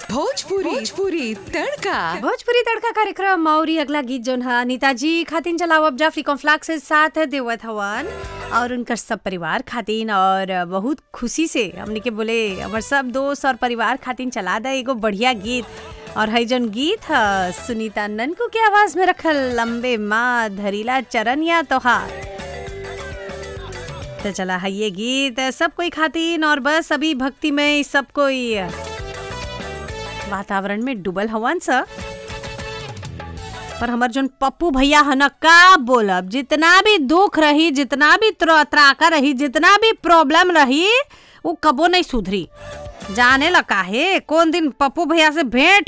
भोजपुरी भोजपुरी तड़का भोजपुरी तड़का कार्यक्रम और ये अगला गीत जोन है नेताजी खातिन चलाओ अब जाफरी कॉम्फ्लाक से साथ देवत हवन और उनकर सब परिवार खातिन और बहुत खुशी से हमने के बोले हमार सब दोस्त और परिवार खातिन चला दे एगो बढ़िया गीत और है जोन गीत है सुनीता ननकू के आवाज में रखल लंबे माँ धरीला चरण या तोहार तो चला है ये गीत सब कोई खातिन और बस अभी भक्ति में सब कोई वातावरण में डूबल हवन सा पर हमार जोन पप्पू भैया है ना का बोलब जितना भी दुख रही जितना भी त्र- त्राका रही जितना भी प्रॉब्लम रही वो कबो नहीं सुधरी जाने लगा है कौन दिन पप्पू भैया से भेंट